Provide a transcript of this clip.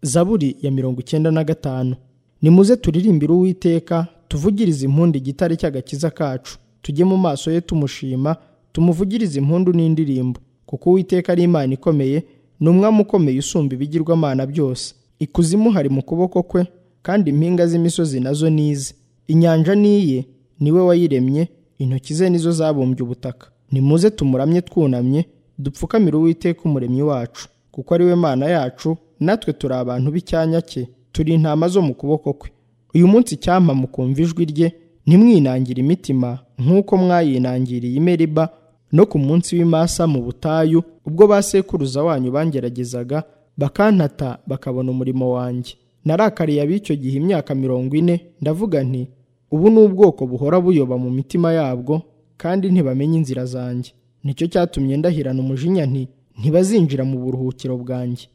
zaburi ya mirongo icyenda na gatanu nimuze turirimbire uwiteka tuvugirize impundu igitare cy'agakiza kacu tujye mu maso ye tumushima tumuvugirize impundu n'indirimbo kuko uwiteka ari imana ikomeye ni umwami ukomeye usumba ibigirwamana byose ikuzimu hari mu kuboko kwe kandi impinga z'imisozi nazo ni ize inyanja ni iye niwe wayiremye intoki ze nizo zabumbye ubutaka nimuze tumuramye twunamye dupfukamire uwiteka umuremyi wacu kuko ari we mana yacu natwe turi abantu b'icyanya cye turi intama zo mu kuboko kwe uyu munsi icyampa mukumva ijwi rye ntimwinangire imitima nk'uko mwayinangiriye i meriba no ku munsi w'imasa mu butayu ubwo basekuruza wanyu bangeragezaga bakantata bakabona umurimo wanjye narakariye ab'icyo gihe imyaka mirongo ine ndavuga nti ubu ni ubwoko buhora buyoba mu mitima yabwo kandi ntibamenye inzira zanjye nicyo cyatumye ndahirana umujinya nti ntibazinjira mu buruhukiro bwanjye